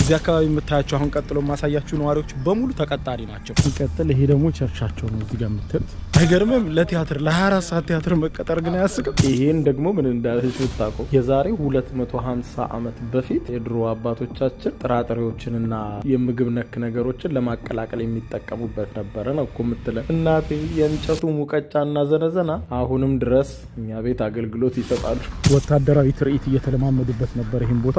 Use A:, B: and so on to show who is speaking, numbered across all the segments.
A: እዚህ አካባቢ የምታያቸው አሁን ቀጥሎ የማሳያችሁ ነዋሪዎች በሙሉ ተቀጣሪ ናቸው። ሲቀጥል ይሄ ደግሞ ቸርቻቸው ነው እዚህ ጋር የምታዩት። አይገርምም? ለቲያትር ለ24 ሰዓት ቲያትር መቀጠር ግን አያስቅም? ይሄን ደግሞ ምን እንዳለች ብታውቀው የዛሬ 250 ዓመት በፊት የድሮ አባቶቻችን ጥራጥሬዎችንና የምግብ ነክ ነገሮችን ለማቀላቀል የሚጠቀሙበት ነበረ ነው እኮ የምትለን እናቴ። የእንጨቱ ሙቀጫና ዘነዘና አሁንም ድረስ እኛ ቤት አገልግሎት ይሰጣሉ። ወታደራዊ ትርኢት እየተለማመዱበት ነበር ይህን ቦታ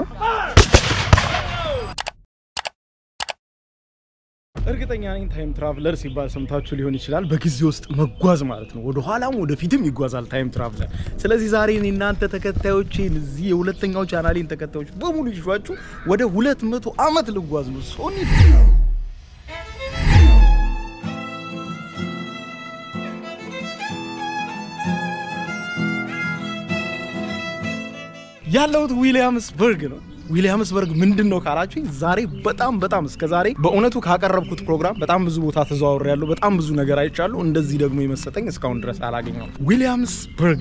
A: እርግጠኛ ነኝ ታይም ትራቭለር ሲባል ሰምታችሁ ሊሆን ይችላል። በጊዜ ውስጥ መጓዝ ማለት ነው። ወደ ኋላም ወደፊትም ይጓዛል ታይም ትራቭለር። ስለዚህ ዛሬ እኔ እናንተ ተከታዮቼን እዚህ የሁለተኛው ቻናሌን ተከታዮች በሙሉ ይዟችሁ ወደ ሁለት መቶ ዓመት ልጓዝ ነው ሶኒ ያለሁት ዊሊያምስበርግ ነው። ዊሊያምስበርግ ምንድን ነው ካላችሁኝ፣ ዛሬ በጣም በጣም እስከ ዛሬ በእውነቱ ካቀረብኩት ፕሮግራም በጣም ብዙ ቦታ ተዘዋውሬ ያለሁ፣ በጣም ብዙ ነገር አይቻለሁ። እንደዚህ ደግሞ የመሰጠኝ እስካሁን ድረስ አላገኘው። ዊሊያምስበርግ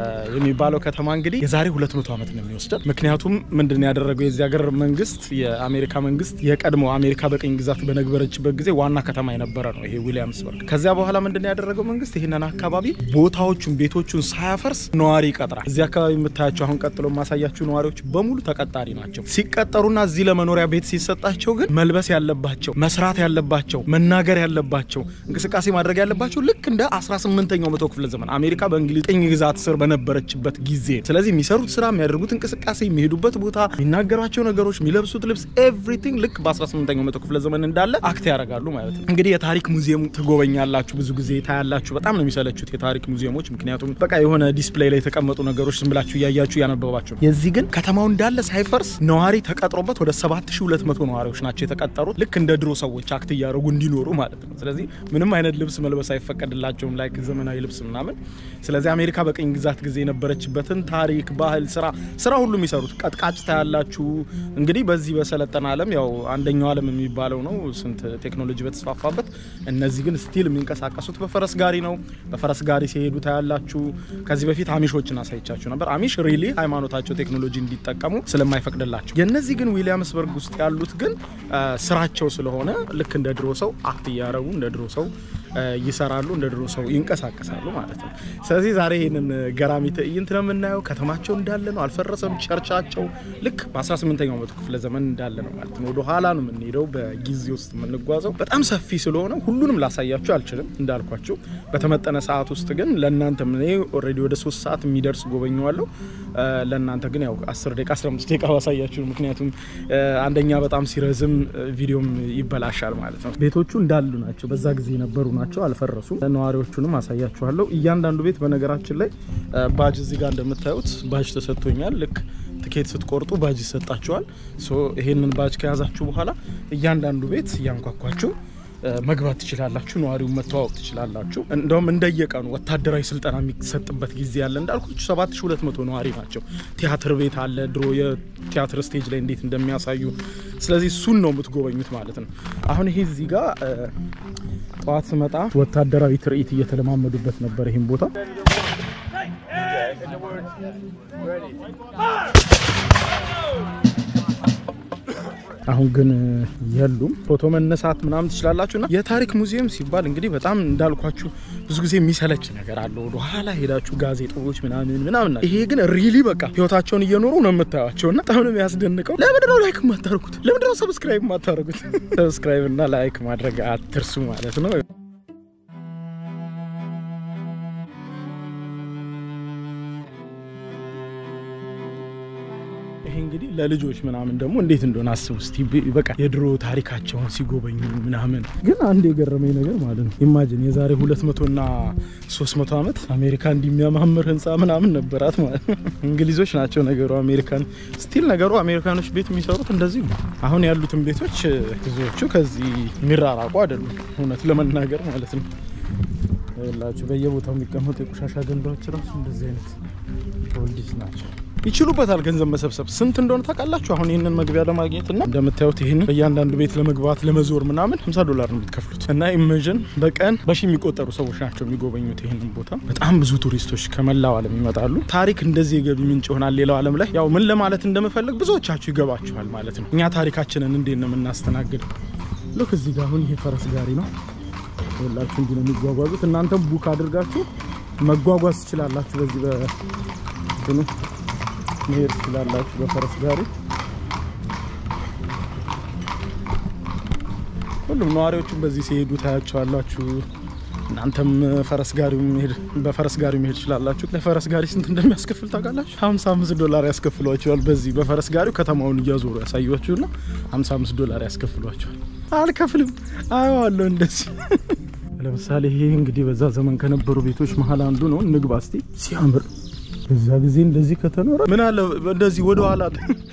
A: የሚባለው ከተማ እንግዲህ የዛሬ 200 ዓመት ነው የሚወስደን። ምክንያቱም ምንድን ነው ያደረገው የዚህ ሀገር መንግስት፣ የአሜሪካ መንግስት የቀድሞ አሜሪካ በቅኝ ግዛት በነበረችበት ጊዜ ዋና ከተማ የነበረ ነው ይሄ ዊሊያምስበርግ። ከዚያ በኋላ ምንድን ነው ያደረገው መንግስት ይህንን አካባቢ ቦታዎቹን፣ ቤቶቹን ሳያፈርስ ነዋሪ ይቀጥራል። እዚህ አካባቢ የምታያቸው አሁን ቀጥሎ የማሳያችሁ ነዋሪዎች በሙሉ ተቀጣሪ ናቸው። ሲቀጠሩና እዚህ ለመኖሪያ ቤት ሲሰጣቸው ግን መልበስ ያለባቸው መስራት ያለባቸው መናገር ያለባቸው እንቅስቃሴ ማድረግ ያለባቸው ልክ እንደ 18ኛው መቶ ክፍለ ዘመን አሜሪካ በእንግሊዝ ቅኝ ግዛት ስር በነበረችበት ጊዜ። ስለዚህ የሚሰሩት ስራ፣ የሚያደርጉት እንቅስቃሴ፣ የሚሄዱበት ቦታ፣ የሚናገሯቸው ነገሮች፣ የሚለብሱት ልብስ ኤቭሪቲንግ ልክ በ18ኛው መቶ ክፍለ ዘመን እንዳለ አክት ያደርጋሉ ማለት ነው። እንግዲህ የታሪክ ሙዚየም ትጎበኛላችሁ፣ ብዙ ጊዜ ታያላችሁ። በጣም ነው የሚሰለቹት የታሪክ ሙዚየሞች፣ ምክንያቱም በቃ የሆነ ዲስፕሌይ ላይ የተቀመጡ ነገሮች ዝም ብላችሁ እያያችሁ እያነበባችሁ ነው። የዚህ ግን ከተማው እንዳለ ሳይፈርስ ነዋሪ ተቀጥሮበት ወደ 7200 ነዋሪዎች ናቸው የተቀጠሩት። ልክ እንደ ድሮ ሰዎች አክት እያደረጉ እንዲኖሩ ማለት ነው። ስለዚህ ምንም አይነት ልብስ መልበስ አይፈቀድላቸውም፣ ላይክ ዘመናዊ ልብስ ምናምን። ስለዚህ አሜሪካ በቅኝ ግዛት ጊዜ የነበረችበትን ታሪክ፣ ባህል፣ ስራ ስራ ሁሉ የሚሰሩት ቀጥቃጭ ታያላችሁ። እንግዲህ በዚህ በሰለጠነ ዓለም ያው አንደኛው ዓለም የሚባለው ነው ስንት ቴክኖሎጂ በተስፋፋበት፣ እነዚህ ግን ስቲል የሚንቀሳቀሱት በፈረስ ጋሪ ነው። በፈረስ ጋሪ ሲሄዱ ታያላችሁ። ከዚህ በፊት አሚሾችን አሳይቻችሁ ነበር። አሚሽ ሪሊ ሃይማኖታቸው ቴክኖሎጂ እንዲጠቀሙ ስለማይፈቅድላቸው የነዚህ ግን ዊሊያምስበርግ ውስጥ ያሉት ግን ስራቸው ስለሆነ ልክ እንደ ድሮ ሰው አክት እያደረጉ እንደ ድሮ ሰው ይሰራሉ፣ እንደ ድሮ ሰው ይንቀሳቀሳሉ ማለት ነው። ስለዚህ ዛሬ ይህንን ገራሚ ትዕይንት ነው የምናየው። ከተማቸው እንዳለ ነው፣ አልፈረሰም። ቸርቻቸው ልክ በ18ኛው መቶ ክፍለ ዘመን እንዳለ ነው ማለት ነው። ወደ ኋላ ነው የምንሄደው፣ በጊዜ ውስጥ የምንጓዘው። በጣም ሰፊ ስለሆነ ሁሉንም ላሳያችሁ አልችልም እንዳልኳችሁ። በተመጠነ ሰዓት ውስጥ ግን ለእናንተ እኔ ኦልሬዲ ወደ ሶስት ሰዓት የሚደርስ ጎበኘዋለሁ። ለእናንተ ግን ያው 10 ደቂቃ 15 ደቂቃ ባሳያችሁ፣ ምክንያቱም አንደኛ በጣም ሲረዝም ቪዲዮም ይበላሻል ማለት ነው። ቤቶቹ እንዳሉ ናቸው፣ በዛ ጊዜ የነበሩ ናቸው፣ አልፈረሱም። ነዋሪዎቹንም አሳያችኋለሁ። እያንዳንዱ ቤት በነገራችን ላይ ባጅ እዚህ ጋር እንደምታዩት ባጅ ተሰጥቶኛል። ልክ ትኬት ስትቆርጡ ባጅ ይሰጣችኋል። ይሄንን ባጅ ከያዛችሁ በኋላ እያንዳንዱ ቤት እያንኳኳችሁ መግባት ትችላላችሁ። ነዋሪውን መተዋወቅ ትችላላችሁ። እንደውም እንደየቀኑ ወታደራዊ ስልጠና የሚሰጥበት ጊዜ ያለ እንዳልኳችሁ 7200 ነዋሪ ናቸው። ቲያትር ቤት አለ፣ ድሮ የቲያትር ስቴጅ ላይ እንዴት እንደሚያሳዩ። ስለዚህ እሱን ነው የምትጎበኙት ማለት ነው። አሁን ይሄ እዚህ ጋር ጠዋት ስመጣ ወታደራዊ ትርኢት እየተለማመዱበት ነበር ይህን ቦታ አሁን ግን የሉም። ፎቶ መነሳት ምናምን ትችላላችሁ። እና የታሪክ ሙዚየም ሲባል እንግዲህ በጣም እንዳልኳችሁ ብዙ ጊዜ የሚሰለች ነገር አለ። ወደ ኋላ ሄዳችሁ ጋዜጦች ምናምን ምናምን። ይሄ ግን ሪሊ በቃ ህይወታቸውን እየኖሩ ነው የምታዩቸው እና በጣም ነው የሚያስደንቀው። ለምንድነው ላይክ የማታደርጉት? ለምንድነው ሰብስክራይብ የማታደርጉት? ሰብስክራይብ እና ላይክ ማድረግ አትርሱ ማለት ነው። ይሄ እንግዲህ ለልጆች ምናምን ደግሞ እንዴት እንደሆነ አስቡ እስቲ። በቃ የድሮ ታሪካቸውን ሲጎበኙ ምናምን። ግን አንድ የገረመኝ ነገር ማለት ነው ኢማጂን የዛሬ 200 እና 300 ዓመት አሜሪካ እንዲሚያማምር ህንፃ ምናምን ነበራት ማለት ነው። እንግሊዞች ናቸው ነገሩ አሜሪካን ስቲል ነገሩ አሜሪካኖች ቤት የሚሰሩት እንደዚህ ነው። አሁን ያሉትን ቤቶች ብዙዎቹ ከዚህ የሚራራቁ አይደሉም እውነት ለመናገር ማለት ነው። ላችሁ በየቦታው የሚቀመጡ የቆሻሻ ገንዳዎች ራሱ እንደዚህ አይነት ኦልዲስ ናቸው። ይችሉበታል ገንዘብ መሰብሰብ። ስንት እንደሆነ ታውቃላችሁ? አሁን ይህንን መግቢያ ለማግኘት እና እንደምታዩት ይህንን በእያንዳንዱ ቤት ለመግባት ለመዞር ምናምን 50 ዶላር ነው የምትከፍሉት እና ኢሜጅን በቀን በሺ የሚቆጠሩ ሰዎች ናቸው የሚጎበኙት ይህንን ቦታ። በጣም ብዙ ቱሪስቶች ከመላው ዓለም ይመጣሉ። ታሪክ እንደዚህ የገቢ ምንጭ ይሆናል ሌላው ዓለም ላይ። ያው ምን ለማለት እንደምፈልግ ብዙዎቻችሁ ይገባችኋል ማለት ነው። እኛ ታሪካችንን እንዴት ነው የምናስተናግድ? ልክ እዚህ ጋር አሁን ይሄ ፈረስ ጋሪ ነው ሁላችሁ እንዲህ ነው የሚጓጓዙት። እናንተም ቡክ አድርጋችሁ መጓጓዝ ትችላላችሁ። በዚህ በእንትኑ መሄድ ትችላላችሁ በፈረስ ጋሪ። ሁሉም ነዋሪዎቹም በዚህ ሲሄዱ ታያቸዋላችሁ። እናንተም ፈረስ ጋሪ መሄድ በፈረስ ጋሪ መሄድ ትችላላችሁ። ለፈረስ ጋሪ ስንት እንደሚያስከፍል ታውቃላችሁ? 55 ዶላር ያስከፍሏቸዋል። በዚህ በፈረስ ጋሪው ከተማውን እያዞሩ ያሳዩአችሁና 55 ዶላር ያስከፍሏቸዋል። አልከፍልም አየዋለሁ እንደዚህ ለምሳሌ ይሄ እንግዲህ በዛ ዘመን ከነበሩ ቤቶች መሀል አንዱ ነው። እንግባ እስቲ። ሲያምር በዛ ጊዜ እንደዚህ ከተኖረ ምን አለ እንደዚህ ወደ ኋላ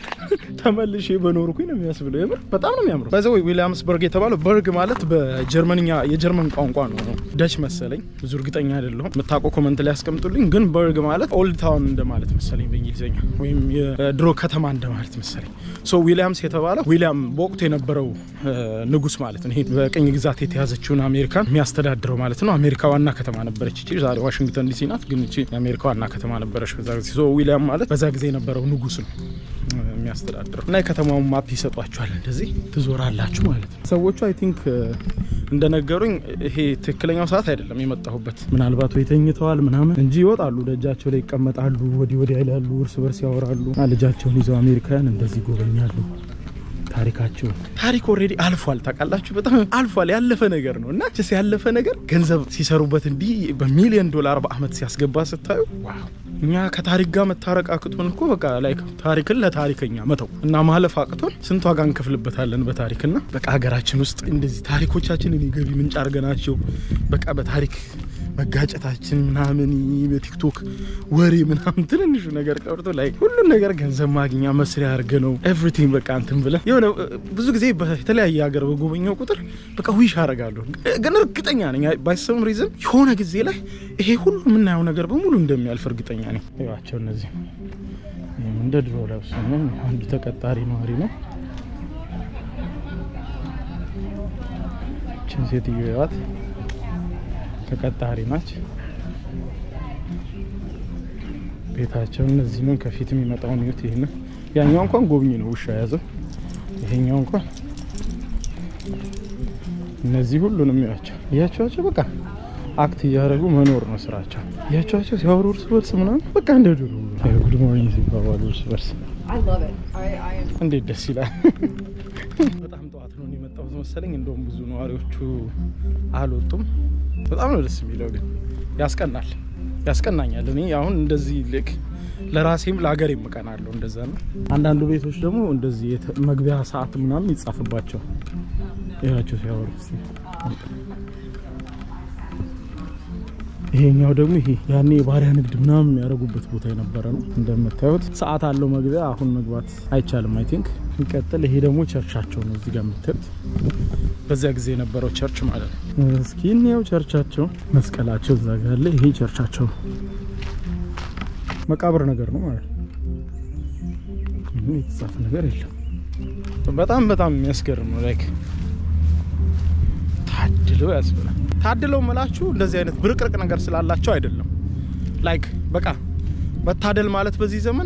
A: ተመልሼ በኖርኩኝ ነው የሚያስብለው። የምር በጣም ነው የሚያምረው። በዛ ወይ ዊሊያምስበርግ የተባለው በርግ ማለት በጀርመንኛ የጀርመን ቋንቋ ነው። ደች መሰለኝ፣ ብዙ እርግጠኛ አይደለሁም። የምታውቀው ኮመንት ላይ ያስቀምጡልኝ። ግን በርግ ማለት ኦልድ ታውን እንደማለት መሰለኝ በእንግሊዝኛ ወይም የድሮ ከተማ እንደማለት መሰለኝ። ሶ ዊሊያምስ የተባለው ዊሊያም በወቅቱ የነበረው ንጉስ ማለት ነው። ይሄ በቅኝ ግዛት የተያዘችውን አሜሪካን የሚያስተዳድረው ማለት ነው። አሜሪካ ዋና ከተማ ነበረች እቺ። ዛሬ ዋሽንግተን ዲሲ ናት፣ ግን እቺ የአሜሪካ ዋና ከተማ ነበረች በዛ ጊዜ። ሶ ዊሊያም ማለት በዛ ጊዜ የነበረው ንጉስ ነው የሚያስተዳድረው እና የከተማውን ማፕ ይሰጧችኋል። እንደዚህ ትዞራላችሁ ማለት ነው። ሰዎቹ አይ ቲንክ እንደነገሩኝ ይሄ ትክክለኛው ሰዓት አይደለም የመጣሁበት። ምናልባት ወይ ተኝተዋል ምናምን እንጂ ይወጣሉ፣ ደጃቸው ላይ ይቀመጣሉ፣ ወዲህ ወዲያ ይላሉ፣ እርስ በርስ ያወራሉ። ልጃቸውን ይዘው አሜሪካውያን እንደዚህ ይጎበኛሉ። ታሪካቸው ታሪክ ኦልሬዲ አልፏል። ታውቃላችሁ፣ በጣም አልፏል። ያለፈ ነገር ነው እና ስ ያለፈ ነገር ገንዘብ ሲሰሩበት እንዲህ በሚሊዮን ዶላር በአመት ሲያስገባ ስታዩ ዋው እኛ ከታሪክ ጋር መታረቅ አቅቶን እኮ በቃ ላይ ታሪክን ለታሪከኛ መተው እና ማለፍ አቅቶን ስንት ዋጋ እንከፍልበታለን በታሪክና በቃ ሀገራችን ውስጥ እንደዚህ ታሪኮቻችንን የገቢ ምንጭ አድርገናቸው በቃ በታሪክ መጋጨታችን ምናምን በቲክቶክ ወሬ ምናምን ትንንሹ ነገር ቀርቶ ላይ ሁሉን ነገር ገንዘብ ማግኛ መስሪያ አድርገ ነው ኤቭሪቲንግ በቃ እንትን ብለ የሆነ ብዙ ጊዜ በተለያየ ሀገር በጎበኘው ቁጥር በቃ ዊሽ አደርጋለሁ። ግን እርግጠኛ ነኝ ባይሰም ሪዝን የሆነ ጊዜ ላይ ይሄ ሁሉ የምናየው ነገር በሙሉ እንደሚያልፍ እርግጠኛ ነኝ። ይዋቸው እነዚህ እንደ ድሮ ለብሶ አንዱ ተቀጣሪ ነዋሪ ነው። ችን ሴትዮ ይዋት ተቀጣሪ ናች። ቤታቸው እነዚህ ምን ከፊት የሚመጣውን ይዩት። ይህን ያኛው እንኳን ጎብኝ ነው ውሻ ያዘው። ይሄኛው እንኳን እነዚህ ሁሉንም ያቸው እያቸዋቸው በቃ አክት እያደረጉ መኖር ነው ስራቸው። እያቸዋቸው ሲያወሩ እርስ በርስ ምናምን በቃ እንደ ድሮ ጉድ ሞርኒንግ ሲባባሉ እርስ በርስ እንዴት ደስ ይላል። በጣም ጠዋት ነው የመጣሁት መሰለኝ። እንደውም ብዙ ነዋሪዎቹ አልወጡም። በጣም ነው ደስ የሚለው፣ ግን ያስቀናል፣ ያስቀናኛል። እኔ አሁን እንደዚህ ልክ ለራሴም ለሀገሬም እቀናለሁ። እንደዛ ነው። አንዳንዱ ቤቶች ደግሞ እንደዚህ መግቢያ ሰዓት ምናምን ይጻፍባቸው ይላቸው ሲያወሩ ይሄኛው ደግሞ ይሄ ያኔ የባሪያ ንግድ ምናምን የሚያደርጉበት ቦታ የነበረ ነው። እንደምታዩት ሰዓት አለው መግቢያ። አሁን መግባት አይቻልም አይ ቲንክ። ይቀጥል። ይሄ ደግሞ ቸርቻቸው ነው እዚህ ጋር የምታዩት በዚያ ጊዜ የነበረው ቸርች ማለት ነው። እስኪ እንየው ቸርቻቸው። መስቀላቸው እዛ ጋር አለ። ይሄ ቸርቻቸው መቃብር ነገር ነው ማለት ነው። የተጻፈ ነገር የለም። በጣም በጣም የሚያስገርም ነው። ላይክ ታድለው ያስብላል። ታድለው ምላችሁ እንደዚህ አይነት ብርቅርቅ ነገር ስላላቸው አይደለም። ላይክ በቃ መታደል ማለት በዚህ ዘመን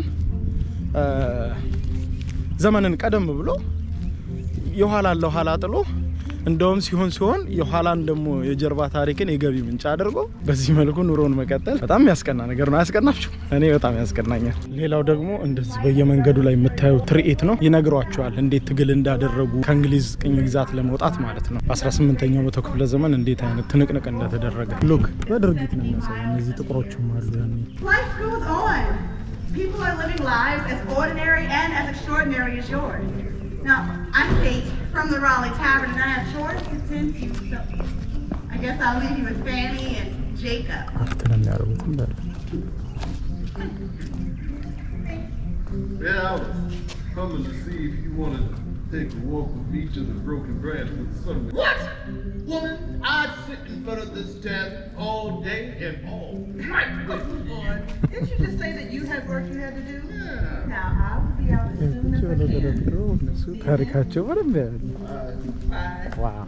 A: ዘመንን ቀደም ብሎ የኋላን ለኋላ ጥሎ እንደውም ሲሆን ሲሆን የኋላን ደግሞ የጀርባ ታሪክን የገቢ ምንጭ አድርጎ በዚህ መልኩ ኑሮን መቀጠል በጣም ያስቀና ነገር ነው። አያስቀናችሁ? እኔ በጣም ያስቀናኛል። ሌላው ደግሞ እንደዚህ በየመንገዱ ላይ የምታየው ትርኢት ነው። ይነግሯቸዋል እንዴት ትግል እንዳደረጉ ከእንግሊዝ ቅኝ ግዛት ለመውጣት ማለት ነው። በ18ኛው መቶ ክፍለ ዘመን እንዴት አይነት ትንቅንቅ እንደተደረገ ሉክ በድርጊት ነው የሚያሳይ። እነዚህ ጥቁሮችም አሉ ያኔ
B: Life goes on. People are living lives as ordinary and as extraordinary as yours. Now, I'm Kate from the Raleigh Tavern, and I have chores to tend to. So, I guess I'll leave you with Fanny and Jacob.
A: አክት ነው የሚያደርጉት እንዳለ
C: Yeah, I was coming to see if you wanted to take a walk with me to the broken branch with the sun.
B: What?
C: Woman, I'd sit in front of this tab all day and all night. waiting.
B: Didn't you just say that you had work you had to do?
C: Yeah.
B: Now, I will be out as soon
A: ቁጭ
B: as I
A: ብለው
B: can.
A: ተደርድረው እነሱ ታሪካቸው በደንብ ያሉ
B: Bye.
A: ዋው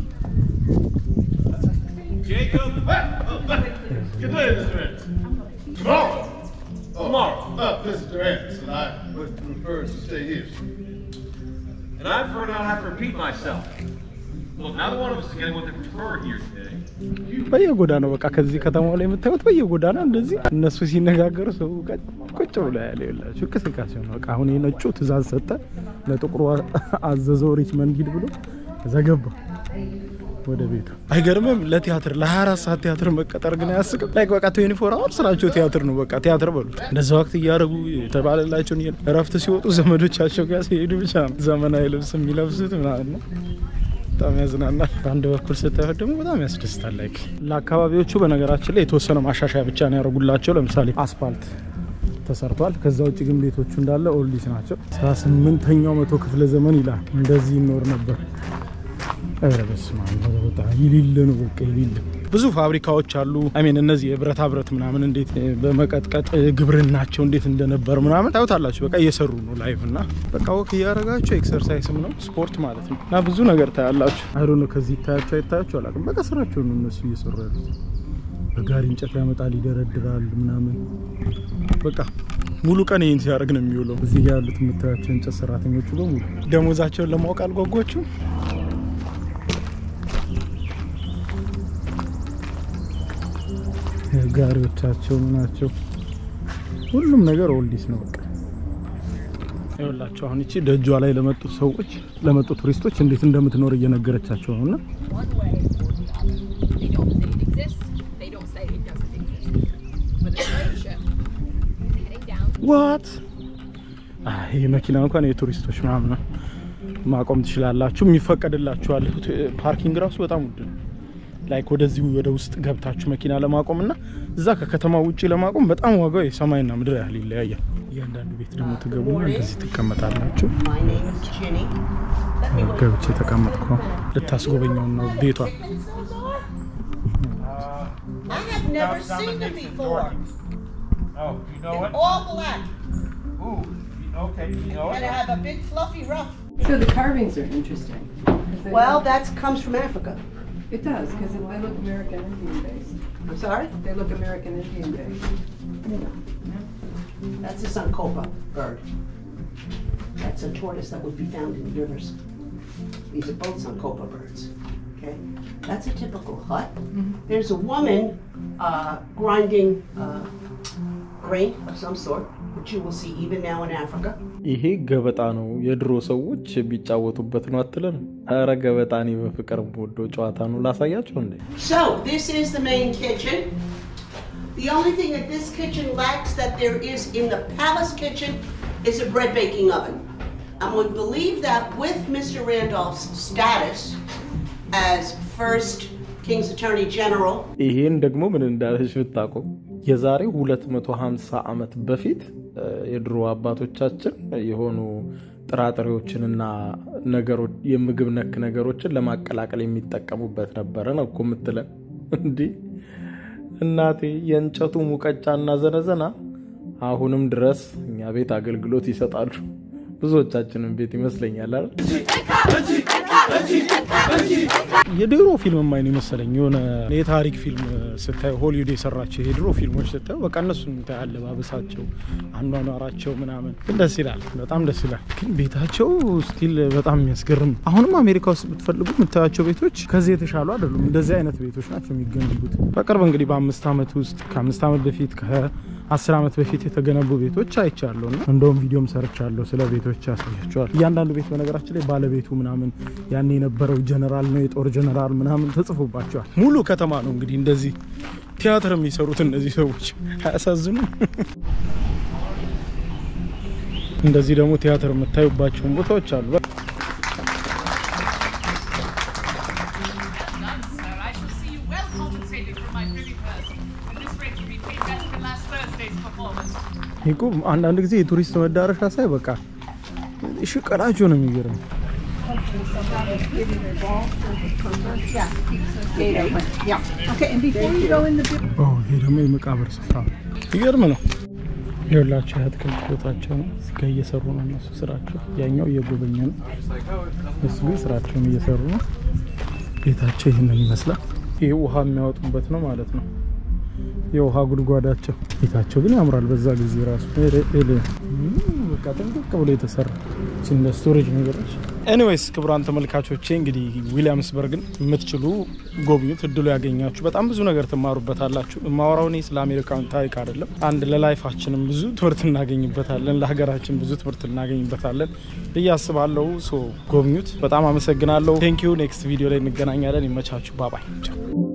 C: Jacob. Good day, Mr. Anderson. Tomorrow. Tomorrow. Uh, Mr. Anderson, I would prefer to stay here.
D: And I prefer not have to repeat myself. Look, neither one of us is getting what they prefer here today.
A: በየጎዳናው በቃ ከዚህ ከተማው ላይ የምታዩት በየጎዳና እንደዚህ እነሱ ሲነጋገሩ ሰው ቀ- ቁጭ ብሎ ያለ የላችሁ እንቅስቃሴ ነው። በቃ አሁን የነጩ ትእዛዝ ሰጠ፣ ለጥቁሩ አዘዘው ሪችመንድ ሂድ ብሎ እዛ ገባ ወደ ቤቱ። አይገርምም? ለቲያትር ለ24 ሰዓት ቲያትር መቀጠር ግን አያስቅም? ላይክ በቃ 24 አወር ስራቸው ቲያትር ነው። በቃ ቲያትር በሉት። እንደዛ ወቅት እያደረጉ የተባለላቸውን እየ- እረፍት ሲወጡ ዘመዶቻቸው ጋር ሲሄዱ ብቻ ነው ዘመናዊ ልብስ የሚለብሱት ምናምን ነው። በጣም ያዝናናል። በአንድ በኩል ስታዩት ደግሞ በጣም ያስደስታል። ላይክ ለአካባቢዎቹ በነገራችን ላይ የተወሰነ ማሻሻያ ብቻ ነው ያደረጉላቸው። ለምሳሌ አስፋልት ተሰርቷል። ከዛ ውጭ ግን ቤቶቹ እንዳለ ኦልዲስ ናቸው። 18ኛው መቶ ክፍለ ዘመን ይላል እንደዚህ ይኖር ነበር። ኧረ በስመ አብ ኧረ በጣም ይሊል ነው በቃ ይሊል። ብዙ ፋብሪካዎች አሉ። አሜን እነዚህ የብረታ ብረት ምናምን እንዴት እ፣ በመቀጥቀጥ እ፣ ግብርናቸው እንዴት እንደነበር ምናምን ታዩታላችሁ። በቃ እየሰሩ ነው ላይቭ እና በቃ ወክ እያደረጋቸው ኤክሰርሳይስም ነው ስፖርት ማለት ነው እና ብዙ ነገር ታያላችሁ። አይዶ ነው ከዚህ ይታያቸው አይታያቸው አላውቅም። በቃ ስራቸው ነው እነሱ እየሰሩ ያሉት። በጋሪ እንጨት ያመጣል ይደረድራል ምናምን በቃ ሙሉ ቀን ይህን ሲያደርግ ነው የሚውለው። እዚህ ጋር ያሉት የምታያቸው እንጨት ሰራተኞቹ በሙሉ ደሞዛቸውን ለማወቅ አልጓጓችሁም? ጋሪዎቻቸው ናቸው። ሁሉም ነገር ኦልዲስ ነው። በቃ ይኸውላቸው አሁን እቺ ደጇ ላይ ለመጡ ሰዎች ለመጡ ቱሪስቶች እንዴት እንደምትኖር እየነገረቻቸው ነው እና
E: one way. They don't say it exists. They don't say it doesn't exist. But the slave ship is heading down.
A: ዋት ይህ መኪና እንኳን የቱሪስቶች ምናምን ነው። ማቆም ትችላላችሁ፣ የሚፈቀድላችኋል። ፓርኪንግ ራሱ በጣም ውድ ነው። ላይክ ወደዚህ ወደ ውስጥ ገብታችሁ መኪና ለማቆም እና እዛ ከከተማ ውጭ ለማቆም በጣም ዋጋው የሰማይና ምድር ያህል ይለያያል። እያንዳንዱ ቤት ደግሞ ትገቡና እንደዚህ ትቀመጣላችሁ።
F: My name is Ginny.
A: ገብቼ ተቀመጥኩ ነው። ልታስጎበኘውን ነው ቤቷ።
F: I have never seen them before.
D: Oh, you know
F: They're all black,
D: Ooh, okay, you know
F: and I have a big fluffy ruff.
G: So the carvings are interesting. 'cause they-
F: Well, that comes from Africa.
G: It does, because they look American Indian based.
F: I'm sorry?
G: They look American Indian based.
F: That's a Suncopa bird. That's a tortoise that would be found in rivers. These are both Suncopa birds. Okay? That's a typical hut. There's a woman uh, grinding uh, grain of some sort, which you will see even now in Africa.
A: ይሄ ገበጣ ነው፣ የድሮ ሰዎች ቢጫወቱበት ነው አትለን? ኧረ ገበጣ እኔ በፍቅር የምወደው ጨዋታ ነው። ላሳያቸው እንዴ?
F: So, this is the main kitchen. The only thing that this kitchen lacks that there is in the palace kitchen is a bread baking oven. I'm going to believe that with Mr. Randolph's status as first King's Attorney General,
A: ይሄን ደግሞ ምን እንዳለች ብታውቁ የዛሬ 250 ዓመት በፊት እ፣ የድሮ አባቶቻችን የሆኑ ጥራጥሬዎችንና ነገሮች የምግብ ነክ ነገሮችን ለማቀላቀል የሚጠቀሙበት ነበረ ነው እኮ የምትለን። እንዲህ እናቴ የእንጨቱ ሙቀጫና ዘነዘና አሁንም ድረስ እኛ ቤት አገልግሎት ይሰጣሉ። ብዙዎቻችንን ቤት ይመስለኛል አይደል? የድሮ ፊልም ማይ ነው ይመስለኝ። የሆነ የታሪክ ፊልም ስታዩ ሆሊውድ የሰራቸው የድሮ ፊልሞች ስታዩ በቃ እነሱን እንታይ አለባበሳቸው፣ አኗኗራቸው ምናምን ግን ደስ ይላል፣ በጣም ደስ ይላል። ግን ቤታቸው ስቲል በጣም የሚያስገርም ነው። አሁንም አሜሪካ ውስጥ ብትፈልጉ የምታያቸው ቤቶች ከዚህ የተሻሉ አይደሉም። እንደዚህ አይነት ቤቶች ናቸው የሚገነቡት። በቅርብ እንግዲህ በአምስት ዓመት ውስጥ ከአምስት ዓመት በፊት ከአስር ዓመት በፊት የተገነቡ ቤቶች አይቻለሁ እና እንደውም ቪዲዮም ሰርቻለሁ ስለ ቤቶች ያሳያቸዋል። እያንዳንዱ ቤት በነገራችን ላይ ባለቤቱ ምናምን ያን የነበረው ጀነራል ነው የጦር ጀነራል ምናምን ተጽፎባቸዋል። ሙሉ ከተማ ነው እንግዲህ እንደዚህ ቲያትር የሚሰሩት እነዚህ ሰዎች አያሳዝኑም? እንደዚህ ደግሞ ቲያትር የምታዩባቸውን ቦታዎች አሉ።
H: None, sir. I shall see you well compensated for my privy purse. And this rate will be paid back for last Thursday's performance.
A: ይቁ አንዳንድ ጊዜ የቱሪስት መዳረሻ ሳይ በቃ ሽቀላቸው ነው የሚገርም። ይሄ ደግሞ የመቃብር ስፍራ ነው። ይገርም ነው። የሁላቸው የአትክልት ቦታቸው ነው። እዚጋ እየሰሩ ነው እነሱ ስራቸው። ያኛው እየጎበኘ ነው። እሱ ግን ስራቸውን እየሰሩ ነው። ቤታቸው ይህንን ይመስላል። ይህ ውሃ የሚያወጡበት ነው ማለት ነው። የውሃ ጉድጓዳቸው ቤታቸው ግን ያምራል። በዛ ጊዜ ራሱ በቃ ጥንቅቅ ብሎ የተሰራ እንደ ስቶሬጅ ነገሮች። ኤኒዌይስ ክቡራን ተመልካቾቼ እንግዲህ ዊሊያምስበርግን የምትችሉ ጎብኙት። እድሉ ያገኛችሁ በጣም ብዙ ነገር ትማሩበታላችሁ። የማወራው እኔ ስለ አሜሪካን ታሪክ አይደለም። አንድ ለላይፋችንም ብዙ ትምህርት እናገኝበታለን፣ ለሀገራችን ብዙ ትምህርት እናገኝበታለን ብዬ አስባለሁ። ሶ ጎብኙት። በጣም አመሰግናለሁ። ቴንኪዩ። ኔክስት ቪዲዮ ላይ እንገናኛለን። ይመቻችሁ። ባባይ